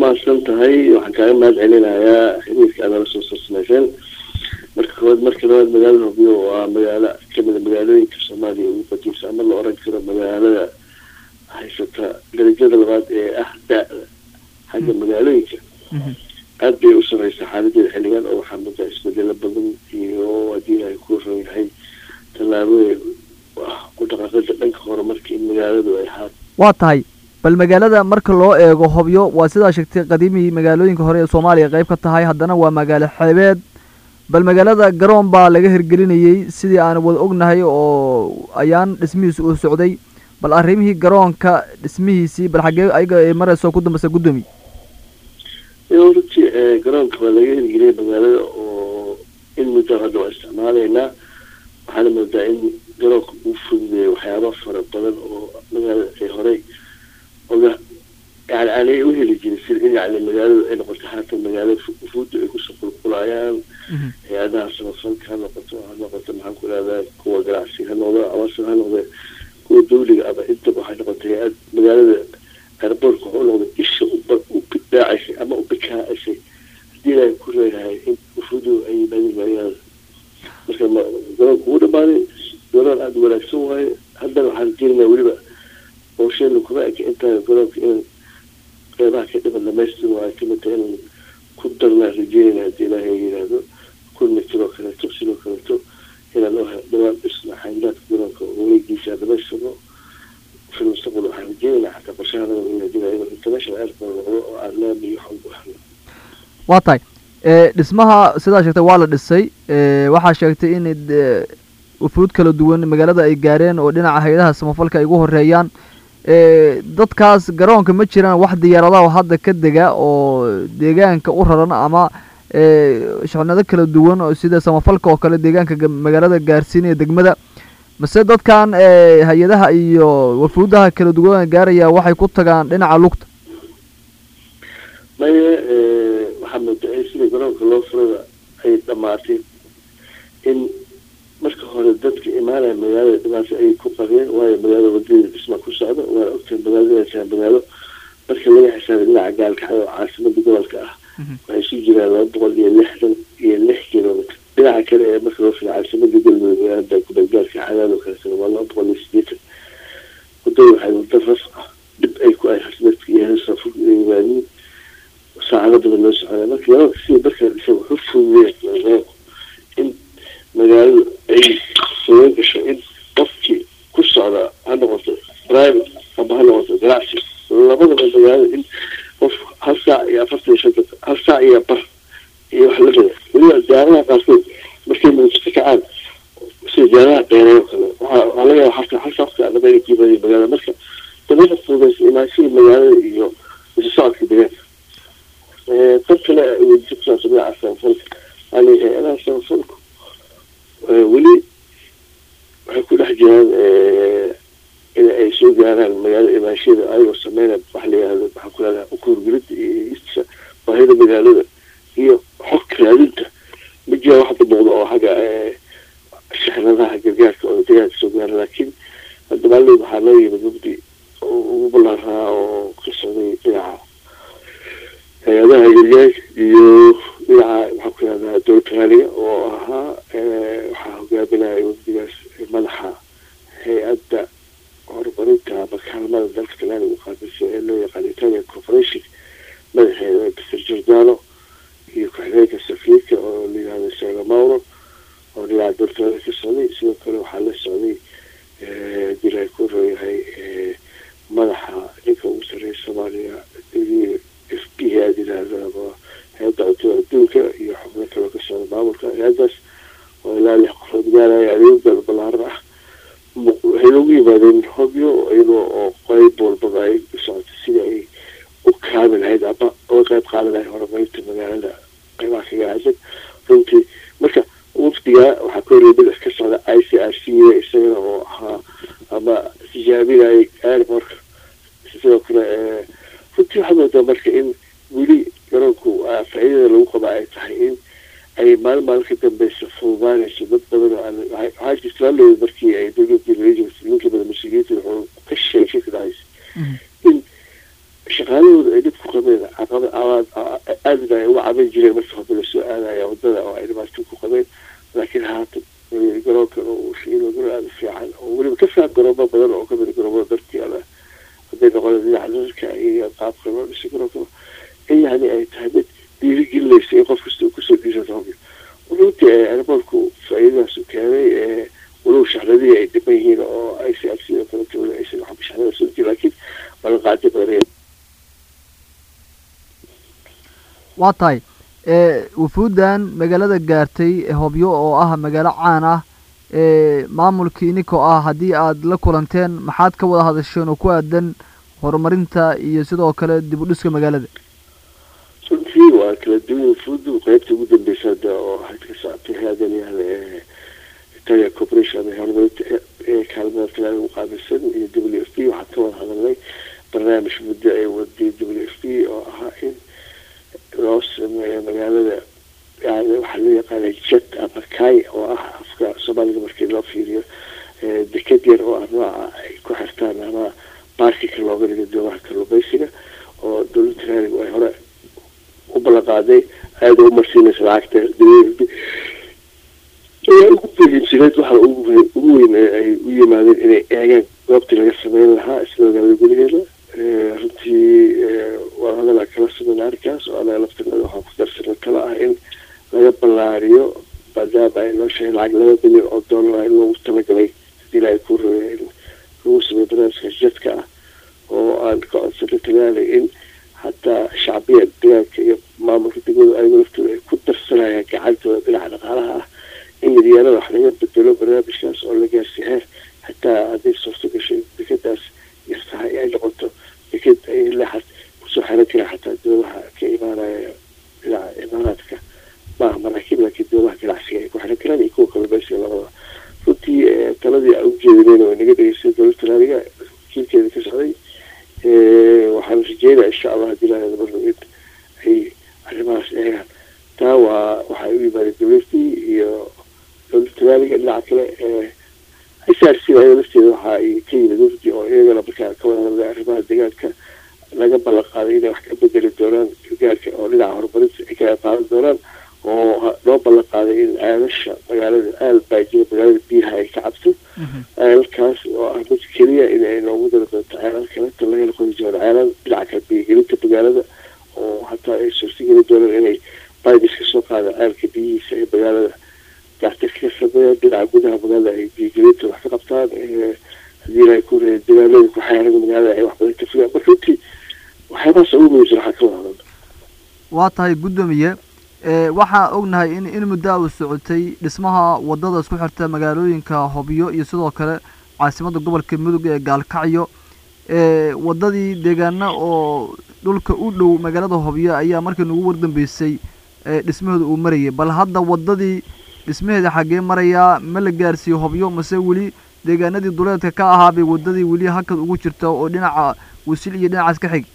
mahadsan tahay waxaan kaaga mahad celinayaa xiriirka aad nala soo sarsanayseen marka koowaad marka labaad magaalada hobyo waa magaalo kamida magaalooyinka soomaaliya ugu qadiimsa ama la oran karo magaalada haysata darajada labaad ee ah da-da xagga magaalooyinka aada bay u sareysaa xaaladeeda xilligan oo waxaa mudaa isbedelo badan iyo haddii ay ku ron yahay tallaabooyin ku dhaqaaqada dhanka horumarka in magaaladu ay ahaat waa tahay bal magaalada marka loo eego hobyo waa sidaa sheegtay qadiimii magaalooyinka hore ee soomaaliya qayb ka tahay haddana waa magaalo xeebeed bal magaalada garoon baa laga hirgelinayey sidii aan wada ognahay oo ayaan dhismihiisa uu socday bal arrimihii garoonka dhismihiisii bal xaggee ayaga ay mareyso ku dambeysa guddoomiye runtii garoonka waa laga hirgeliyay magaalada oo in muddo hadda waa isticmaalaynaa waxaana moodaa in garoonka uu fududeeyay waxyaaba fara badan oo magaalada ay horey oga yani aanay u heli jirin sida in yani magaaladu ay noqoto haatan magaalada fuudda ay kusoo qulqulayaan hay-adaha samafalka ha noqoto ha noqoto maxaan ku ihahdaa kuwa ganacsi ha noqdo amase ha noqde kuwa dawliga ama intaba waxay noqotay hay-ad magaalada airboortka waxa u noqday isha u bidaacaysay ama u bikaacisay haddii ilaahay ku reeyahay in ufudu ay yimaadeen magaalada marka garoonka uu dhamaaday garoon aada wanaagsan waaye haddana waxaan jeenayaa weliba howsheena kuma eka intaa garoonka in qeybaha ka dhiban dhamaystir waa kamid tahay inaan ku darnaa rajeynayna haddii ilaahay yidhaahdo kun mitir oo kaleeto sidoo kaleeto inaan dhawaan dhisna xayndaadka garoonka wareegiisa dhamaystirno في المستقبل waxaan rajeynaynaa xataa qorshahana in la jirayo international airport noqdo oo aan laami iyo xog u helno waa tahay dhismaha sidaa sheegtay waa la dhisay waxaa sheegtay in wufuud kala duwan magaalada ay gaareen oo dhinaca hay-adaha samafalka ay ugu horeeyaan dadkaas garoonka ma jiraan wax diyaaradaha oo hadda ka dega oo deegaanka u raran ama shaqnado kala duwan oo sida samafalka oo kale deegaanka magaalada gaarsiinaya degmada mase dadkan hay-adaha iyo wafuudaha kala duwan gaaraya waxay ku tagaan dhinaca lugta maya waxaa moodaa sida garoonka loo furada ay dhamaatay in marka hore dadka imaanaya magaalada dhibaato ay ku qabeen waayo magaalada wadadeeda dhisma ku socda waana ogtahay magaalada magaalo marka laga xisaabay dhinaca gaalkacay oo caasimada gobolka ah waxay isu jiraan laba boqol iyo lixdan iyo lix kilomitr dhinaca kale ee marka loo fila caasimada galmudug magaalada kubadgaalka cadaad oo kaleetana waa laba boqol iyo sideetan wadada waxay wada raf ah dhib ay ku ay dadka iyo heesa fog ay yimaadiin saacado badan loo socda marka laba sida markaa dhisa wuxuu fududeeya in magaaladu ay sugan gasho in qofkii ku socda ha noqoto private ama ha noqoto ganacsi labadaba magaalada in qof hal saac iyo afartan iyo shan daqiiqa hal saac iyo bar iyo wax la mida weliba diyaaradaha qaarkood markay muqdisho ka kacaan sida diyaaradaha dheereeyo kale waxaa waxaa laga yaaba halka hal saac ka dhaba inay ku yimaadeen magaalada marka dabada fududaysa imaanshihii magaalada iyo isu socodka deegaanka dad kale weydiisa kusaabsan dhinaca samafalka yani hay-adaha samafalku weli waxay ku dhex jiraan in ay soo gaaraan magaalada imaanshada ayagoo sameynaya waxa la yihahdo maxaan ku leedahay ukuurgelida iyo istisha baahida magaalada iyo xog raadinta ma jiraan wax hadda muuqda oo xagga shixnadaha gargaarka oo deegaanka soo gaara laakiin hadda maalin waxaa loo yimid mugdi ugu ballaaraa oo ka socday dhinaca hay-adaha gargaarka iyo dhinaca maxaan ku leedahay dowladda raaliga oo ahaa waxaa hogaaminaya wafdigaas madaxa hay-adda horumarinta ama kaalmada dalka talyaaniga u qaabilsa ee loo yaqaan italian corporation madaxeeda mr jordano iyo ku-xigeenka safiirka oo la yihahdo sega mauro oo dhinaca dowladda talyaaniga ka socday sidoo kale waxaa la socday dil ay ku rooyahay madaxa ninka ugu sarreeya soomaaliya f b aad yidhaahdo ama hay-adda cuntada adduunka iyo xubno kaloo ka socda maamulka hay-addaas oo ilaa lix qofood gaaraya adeegada ballaaran ah waxay loogu yimaadeen hobyo iyadoo oo qeyb walbaba ay u socotay sidii ay u kaabi lahayd ama uga qeyb qaadan lahayd horumarinta magaalada qeybaha kaga aadan runtii marka wafdiga waxaa ka horreeyay madax ka socda i c r c isagana oo ahaa ama tijaabinayay airportka sidoo kale runtii waxaa moodaa marka in weli garoonku faa'iidada lagu qaba ay tahay in ay maalin maalin ka dambeysa fududaanayso dad badan oo aan waxaa jirta laalooda markii ay dowladii rajos ninka badan mas-uuliyiinta wuxuu ka sheegay ka dhacaysa in shaqaalahooda ay dhib ku qabeen caqaba jireen marka hore lasoo aadaya wadada oo ay dhibaato ku qabeen laakiin haatan garoonkan oo shiilo garoon aada u fiican oo weliba ka fiican garoomo badan oo kamid garoomada dalkeeda hadday noqoda dhinaca dadka iyo qaabka loo dhisay garoonkaba in yani ay tahay mid dhiirigelinaysa in qof kasta uu kusoo dhiirado hobyo runtii airboortku faa-iidadaas u keenay walow shaxradihii ay dhiman yihiin oo ay si agsido kaleta weli aysan waxba shaxrada soo jirin laakiin ballanqaadi badan waa tahay wufuuddan magaalada gaartay hobyo oo ah magaalo caan ah maamulkii ininkoo ah haddii aad la kulanteen maxaad ka wada hadasheen oo ku aadan horumarinta iyo sidoo kale dib u dhiska magaalada runtii waa kala duwan wufuuddu qeybta ugu dambeysa hadda oo waxayd ka socotay hay-adan yahle italia corporation ama horumarinta ee kaalmada talaada ugu qaabilsan iyo w f p waxaan ka wada hadalnay barnaamij muddo ay waday w f p oo ahaa in loo sameeyo magaalada yani waxaa loo yaqaana jet ama kay oo ah afka soomaaliga markii loo fiiriyo deked yar oo ah nooca ay ku xirtaan ama baarkika looga dhigo doomaha kalluumaysiga oo dowladda raaligu ay hore u ballan qaaday aada u marsiinaysa lacagta ayaa ugu muhiimsaneed waxa ugu weyn ay u yimaadeen inay eegaan goobtii laga sameyn lahaa isla magaalada gudaheeda runtii waa hadalaa kala sameyn arrinkaas oo anaga laftirnada waxaan ku darsana kala ah in laga ballaariyo maadaama ay noo sheegay lacag laba milyan oo dollar in loogu talagalay hadii ilaahay kuu rabay in lagu sameeyo barnaamijka jadka ah oo aan ka codsano tagaalay in hataa shacbiya degaanka iyo maamulka degmadu ayago laftooda ay ku darsanayaan gacantooda dhinaca dhaqaalaha ah in yaryarada wax laga bedelo barnaamijkaas oo la gaarsiy heer hataa hadday suurto gashay dekadaas yartahay ay noqoto deked ay leexad kusoo xiran kara xataa doomaha ka imaanaya dhinaca imaaraadka maaha maraakiib laakiin doomaha ganacsiga ay ku xiran karaan iyo kuwa kalluumaysiga labada runtii taladii aan ujeedinayna way naga dhegeystay dowladda raaliga wakiilkeeda ka socday waxaan rajeynaya insha allah hadii lahada marno in ay arrimahaas eegaan taa waa waxay u yimaadeen dowladii iyo dowladda raaliga dhinaca kale src ayada lafteeda waxa ay ka yimid wafdi oo iyagana markaa ka wada hadlay arrimaha deegaanka laga ballan qaaday inay wax ka bedeli doonaan gargaarka oo dhinaca horumarinta ay kaga qaadan doonaan oo loo ballan qaaday in ceelasha magaalada aal baa jira magaalada biyaha ay ka cabto ceelalkaas oo ah mid keliya in ay noogu dari doonto ceelal kaleta lagala qodi doono ceelal dhinaca kale biyagelinta magaalada oo hataa ay suurtageli doonaan inay baydis ka soo qaada ceelka biyihiisa ee magaalada dactir ka sameeyaan dhinaca gudaha magaalada ay biyagelinta wax ka qabtaan hadii ilahay ku reey degaanada ku xeeran magaalada ay wax badan ka fogaan marka runtii waxyaabahaas ugu muhiimsan waxaa ka wada hadal waa tahay guddoomiye waxaa ognahay in in muddo uu socotay dhismaha wadada isku xirta magaalooyinka hobyo iyo sidoo kale caasimadda gobolka mudug ee gaalkacyo wadadii deegaana oo dhulka u dhow magaalada hobyo ayaa markii nagu wardambeysay dhismaheeda uu marayay bal hadda wadadii dhismaheeda xaggee marayaa ma la gaarsiiyo hobyo mase weli deegaanadii duleedka ka ahaa bay wadadii weli hakad ugu jirta oo dhinaca wasil iyo dhinacaas ka xig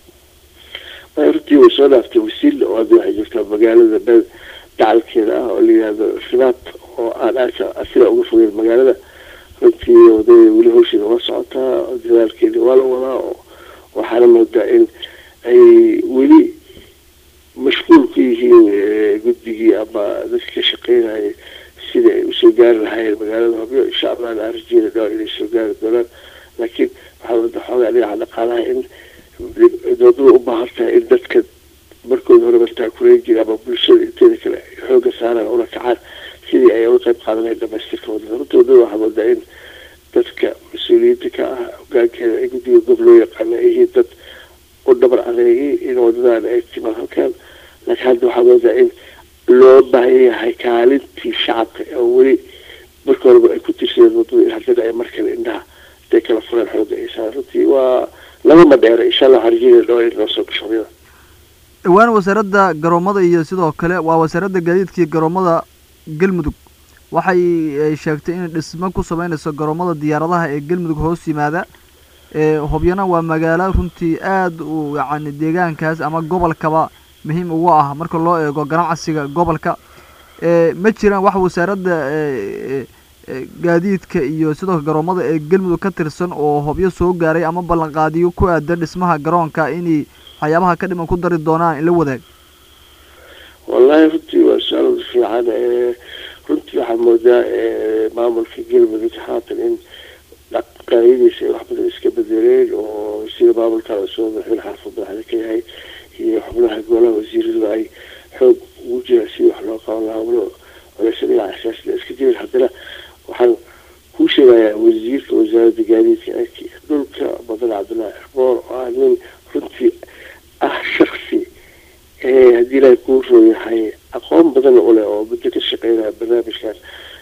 runtii way soo dhaaftay wasiil oo hadda waxay jirtaa magaalada beel dacalkeeda ah oo la yihahdo ribaad oo aan aasa sida uga fogeyn magaalada runtii wadada weli hawsheeda waa socotaa dadaalkeeda waa la wadaa oo waxaana moodaa in ay weli mashquul ku yihiin guddigii ama dadka ka shaqeynaya sida ay usoo gaari lahaayeen magaalada hobyo insha allahna aan rajeeda dhawr inay soo gaari doonaan laakiin waxaa wada xoogaa dhinaca dhaqaalaha in doodada u baahan tahay in dadka markooda hore martaa kureyn jira ama bulshada inteeda kale xooga saaraan una kacaan sidii ay uga qayb qaadanayn dhamaystirka wadada runta wadada waxaa moodaa in dadka mas-uuliyiinta ka ah hogaankeeda ay guddiga gob loo yaqaana ay yihiin dad u dhabar adeegay in wadadan ay timaan halkaan laakiin hadda waxaa moodaa in loo baahan yahay kaalintii shacabka oo weli marka horeba ay ku tirsadeen wadada in haddana ay markale indhaha haday kala fureen xooga ay saar runtii waa lagama dheero insha allah waxaan rajeynaya dhawaa in noo soo gasho hobyada dhowaan wasaaradda garoomada iyo sidoo kale waa wasaaradda gaadiidka iyo garoomada galmudug waxay sheegtay inay dhismo ku sameynayso garoomada diyaaradaha ee galmudug hoos yimaada hobyana waa magaalo runtii aada u yacani deegaankaas ama gobolkaba muhiim ugu ah marka loo eego ganacsiga gobolka ma jiraan wax wasaaradda gaadiidka iyo sidoo kale garoomada ee galmudug ka tirsan oo hobyo soo gaaray ama ballanqaadiyo ku aadan dhismaha garoonka inay waxyaabaha ka dhiman ku dari doonaan in la wadaag wallaahi runtii waa su-aal fiican runtii waxaa moodaa maamulka galmudug haatan in dhaqaayadiisa ay wax badan iska bedeleen oo sida maamulka soo madaxweyne xaafad madaxda ka yahay iyo xubnaha golaha wasiiradu ay xoog ugu jiraan sidii wax loo qaban lahaa walo culeysa dhinaca siyaasada iska jirin haddana waxaan kuu sheegayaa wasiirka wasaaradda gaadiidka dhulka badan cabdullaahi erboor oo ah nin runtii ah shaksi haddii ilaahay kuu rooyahay aqoon badan u leh oo muddo ka shaqeynaya barnaamijkan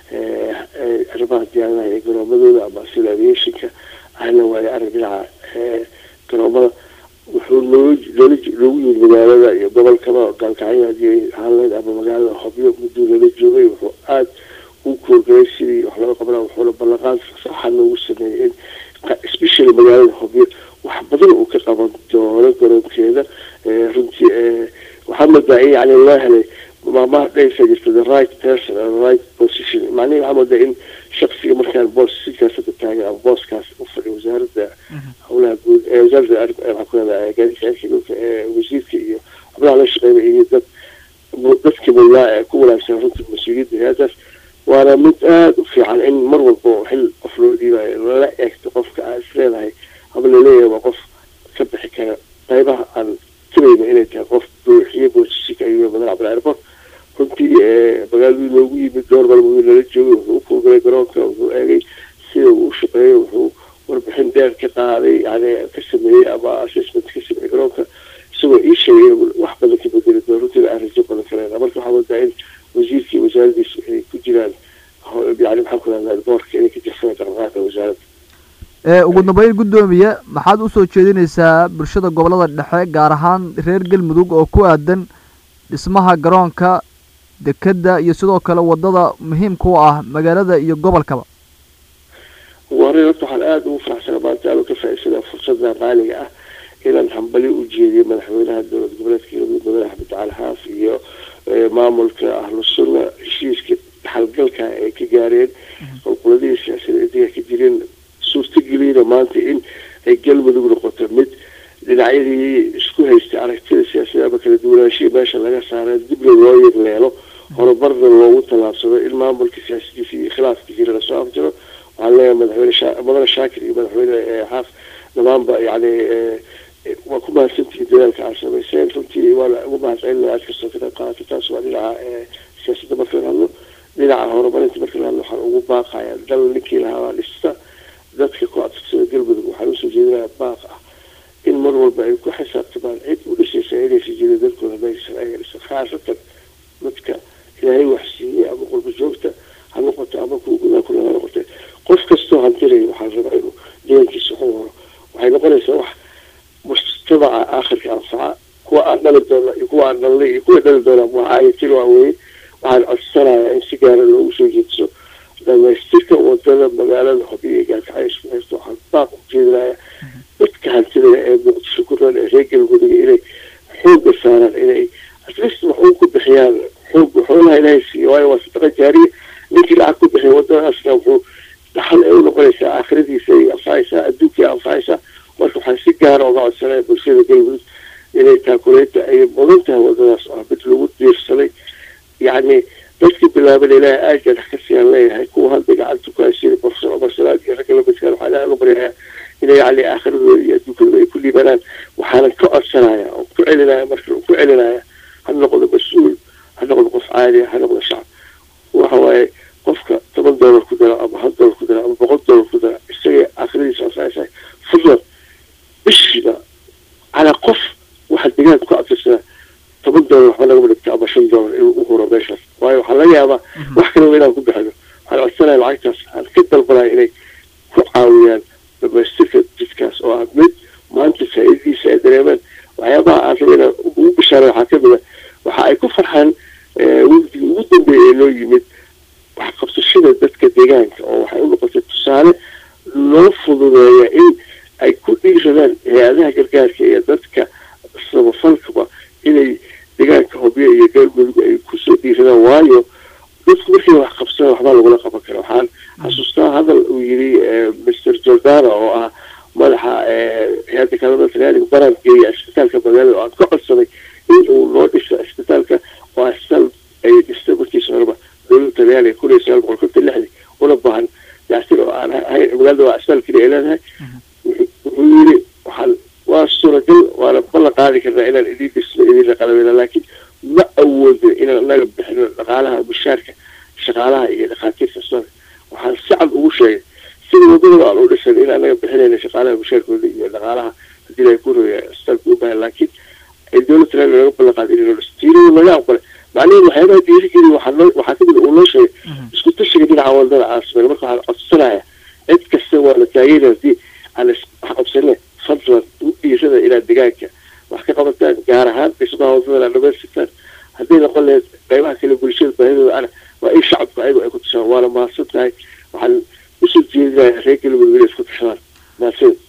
arrimaha diyaaradaha ee garoomadooda ama civil aviationka ahna waayo arag dhinaca garoomada wuxuu noo noola noogu yimid magaalada iyo gobolkaba gaalkacyo haddii ahaanleed ama magaalada hobyo mudduu nala joogay wuxuu aada u koorgalay sidii wax looga qabanaa wuxuuna ballanqaad saxa noogu sameeyey in especially magaalada hobyo wax badan uu ka qaban doono garoonkeeda runtii waxaa moodaa in yani loo helay maamaha dhaysa jirta the right person and the right position macnihi waxaa moodaa in shaksiga markaan boos siyaasada taagan ama booskaas u fadhiya wasaaradda howlaha guud ee wasaaradda waxaa ku leedahay gaadiidka cirka dhulka ee wasiirka iyo xubnaha la shaqeeya iyo dad dadkii mudnaa ee ku wanaagsan runtii mas-uuliyadda hay-adaas waana mid aada u fiican in mar walba xil qof loo dhiibayo lala eegto qofka aad is leedahay ama laleeyahay waa qof ka bixi kara qaybaha aan tirayno inay tahay qof buuxiye boosisika iyo madan cabdil airport runtii magaaladuu noogu yimid dhowr malmood nala joogay wuxuu u koolgalay garoonka wuxuu eegay sida uu u shaqeeyo wuxuu warbixin dheer ka qaaday yani ka sameeyey ama assessment ka sameeyey garoonka isagoo ii sheegay wax badan ka bedeli doono runtiina aan rajo badan kaleena marka waxaa moodaa in wasiirkii wasaaradiisu ay ku jiraan yani maxaan ku rahdaa boorka inay ka jirsadaan dhaqdhaqaaqa wasaaradda ugu dambeyn guddoomiye maxaad usoo jeedinaysaa bulshada gobolada dhexe gaar ahaan reer galmudug oo ku aadan dhismaha garoonka dekedda iyo sidoo kale wadada muhiimka u ah magaalada iyo gobolkaba warin horta waxaan aada ugu faraxsana maanta aanu ka faa'iidsada fursada qaaliga ah inaan hambali u jeediyo madaxweynaha dowlad goboleedka galmudug mudane axmed cali xaaf iyo maamulka ahlu sunna heshiiska dhaxalgalka ay ka gaareen qolqoladihii siyaasada intiga ka jireen suurtageliyna maanta in ay galmudug noqoto mid dhinacyadii isku haystay aragtida siyaasada ama kala duwanaashihii meesha laga saara dibna loo yirleelo horumarna loogu tallaabsado in maamulka siyaasadiisa iyo khilaafkiisina lasoo afjiro waxaan leeyahay madaxweyne mudane shaakir iyo madaxweyne xaaf dhammaanba yani waa ku mahadsantihiin dadaalka aad samayseen runtii waana ugu mahadcelina aad kastoo ka qayb qaadato taas waa dhinaca siyaasadda marka la hadlo dhinaca horumarinta marka la hadlo waxaan ugu baaqaya dal ninkii lahaabaa dhista dadka ku adkagsada galmudug waxaan usoo jeedinayaa baaq ah in mar walba ay ku xisaabtamaan cid u dhisaysa inaysa jirin dalkooda maysan ayaga dhisan khaasatan dadka ilaahay wax siiyey ama qurba joogta ha noqoto ama kuwa gudaha kule ha noqote qof kastoo hantiraya waxaan rabaa inuu deegankiisa waxu horo waxay noqonaysaa wax mujtamaca aakhirka anfaca kuwa aan dhali doona iyo kuwa aan dhalnay iyo kuwa dhali doona waxaayatin waa weye waxaan codsanayaa in si gaara loogu soo jeedso dhamaystirka wadada magaalada hobiya gaarkacyo isku haysto waxaan baaq u jeedinayaa dadka hantidaya ee muqdisho ku nool ee reer galmudug inay xoogga saaraan inay atleast wax uun ku bixiyaan xoog xoolaha ilaahay siiyo waayo waa sadaqa jaariya ninkii lacag ku bixiya wadadaasna wuxuu dhaxal ay u noqonaysaa aakhiradiisa ay anfacaysaa adduunkii anfacaysaa marka waxaan si gaara oga codsanaya bulshada galmudug inay taakuleynta ay mudan tahay wadadaas oo mid lagu diirsaday yacni dadkii bilaaban ilaahay aadka dhex ka siyaan leeyahay kuwa hadda gacanta ku haysiya profesor cumar salaad iyo ragga lamidkaan waxaa ilahay uga baryayaa inay yacni aakhiradooda iyo adduunkooda ay ku liibanaan waxaanan ka codsanaya oo ku celinaya marka ku celinaya ha noqdo mas-uul ha noqdo qof caaliya ha noqdo shacab waxa waaye qofka toban doolar ku dara ama hal doolar ku dara ama boqol doolar ku dara isagay aakhiradiisa anfacaysaa fadlan bishiiba calaa qof waxaa deegaanka ku abtirsanaa toban doolar waxba nagama dhigto ama shan doolar inuu u huro meeshaas waayo waxaa laga yaabaa wax kaleba inaan ku bixino waxaan codsanaya lacagtaas aan ka dalbanaya inay ku caawiyaan dhamaystirka jidkaas oo ah mid maanta faa'iidadiisa ay dareemaan waxyaabaha aan raba inaan ugu bishaaray waxaa kamid a waxa ay ku farxaan wafdigii ugu dambeeya ee loo yimid waxqabsashada dadka deegaanka oo waxay u noqotay tusaale loo fududeeya in ay ku dhiiradaan hay-adaha gargaarka iyo dadka samafalkaba inay deegaanka hobyo iyo galmudug ay kusoo dhiiradaan waayo dadku markay wax qabsadaan waxbaa lagula qaban kara waxaan xasuustaa hadal uu yiri mr jordana oo ah madaxa hay-adda kaalmada talyaaniga baran geeya isbitaalka magaalada oo aan ka codsaday in uu noo dhiso isbitaalka oo isbitaal talyaaniga kun iyo sagaal boqol konton lixdii una baahan dayactir oo aan ahayn magaalada waa asfaal keliya ay leedahay wuxuu yiri waxaan waa suuragal waana ballan qaadi karnaa inaan idin dhisno idinla qalabeyna laakiin ma awoodin inaan anaga bixino dhaqaalaha mushaarka shaqaalaha iyo dhakhaatiirta isbitaalka waxaan si cad ugu sheegay sida wadadaba aan u dhisan in anaga bixinayna shaqaalaha mushaarkooda iyo dhaqaalaha haddii la ku roya isbitaalka u baahan laakiin ay dowladda talyaaniga naga ballan qaadi inay noo dhiso tiirada naga aqbalay macnihii waxyaabaha dhiirigeliya waxaa noo waxaa kamid uu noo sheegay isku tashiga dhinaca wadada caasimada marka waxaan codsanaya cid kasta waa la taageera haddii aan wax qabsane fadlan u dhiirada inaad deegaanka wax ka qabataan gaar ahaan dhismaha wadada aad dhamaystirtaan hadday noqon lahayd qaybaha kale bulshada baahidooda ana waa in shacabku ayagu ay ku tashaan waana mahadsan tahay waxaan usoo jeedinayaa reer galmudug inay isku tashadaan mahadsan